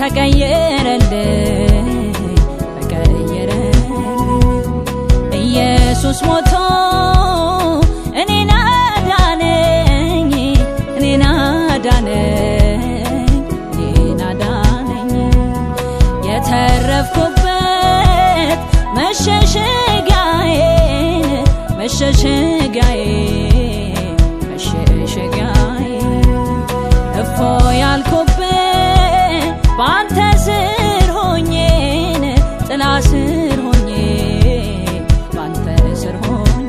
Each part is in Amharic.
ተቀየረልኝ ተቀየረልኝ ኢየሱስ ሞቶ እኔን አዳነኝ እኔን አዳነኝ እኔን አዳነኝ የተረፍኩበት መሸሸጊያዬን መሸሸጊያዬ መሸሸጊያዬ እፎ ያልኩበት በአንተ ስር ሆኜን ጥላ ስር ሆኜ በአንተ ስር ሆኜ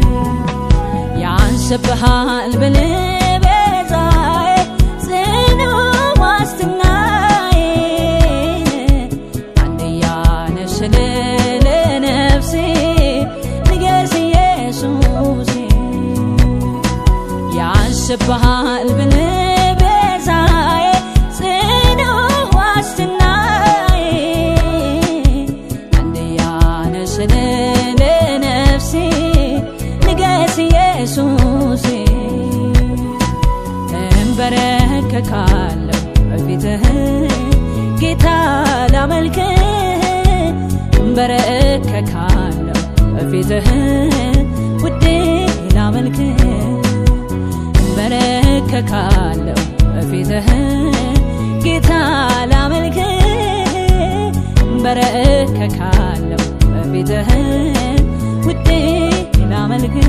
ያንስብሃል ብልህ ቤዛዬ ጽኑ ዋስትናዬን አንድያ ነፍስን ለነፍሴ ንገስ ኢየሱሴ ያንስብሃል ብልህ ቤዛዬ ጽኑ ዋስትናዬ አንድያ ነፍስን ለነፍሴ ንገስ ኢየሱሴ እንበረከካለሁ በፊትህ ጌታ ላመልክህ እንበረከካለሁ በፊትህ ውዴ ላመልክህ እንበረከካለሁ በፊትህ ጌታ ላመልክህ እንበረከካለሁ በፊትህ ውዴ ላመልክህ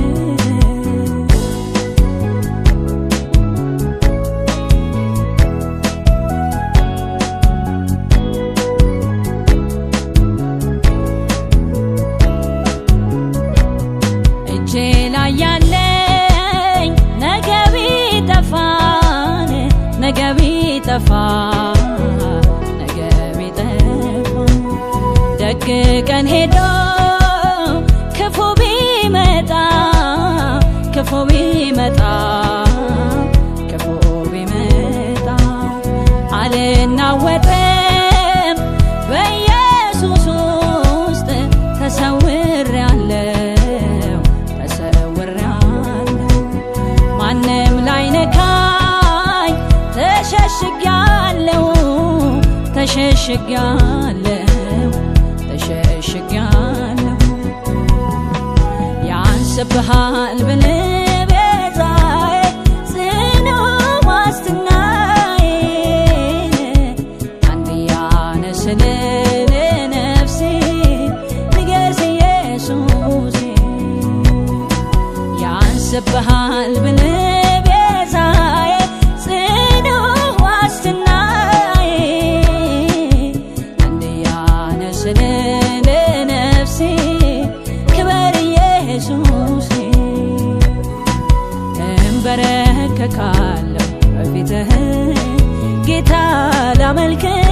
እጄ ላይ ያለኝ ነገ ቢጠፋን ነገ ቢጠፋ ነገ ቢጠፋ ደግ ቀን ሄዶ ክፉ ቢመጣ ክፉ ቢመጣ ክፉ ቢመጣ አልናወጥም በኢየሱስ ውስጥ ተሰውሬአለሁ ተሰውሬአለሁ ማንም ላይ ነካኝ ተሸሽጊያለሁ ተሸሽጊያለሁ ተሸሽጊያለሁ ያንስብሃል ብልህ ቤዛዬ ጽኑ ዋስትናዬ አንድያ ነፍስን ለነፍሴ ንገስ ኢየሱሴ ያንስብሃል ብልህ ቤዛዬ ጽኑ ዋስትናዬ አንድያ ነፍስን ለነፍሴ ክበር ኢየሱሴ እንበረከካለሁ በፊትህ ጌታ ላመልክህ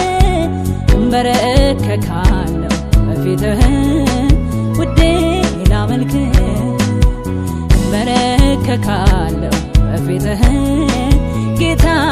እንበረከካለሁ በፊትህ ውዴ ላመልክህ እንበረከካለሁ በፊትህ ጌታ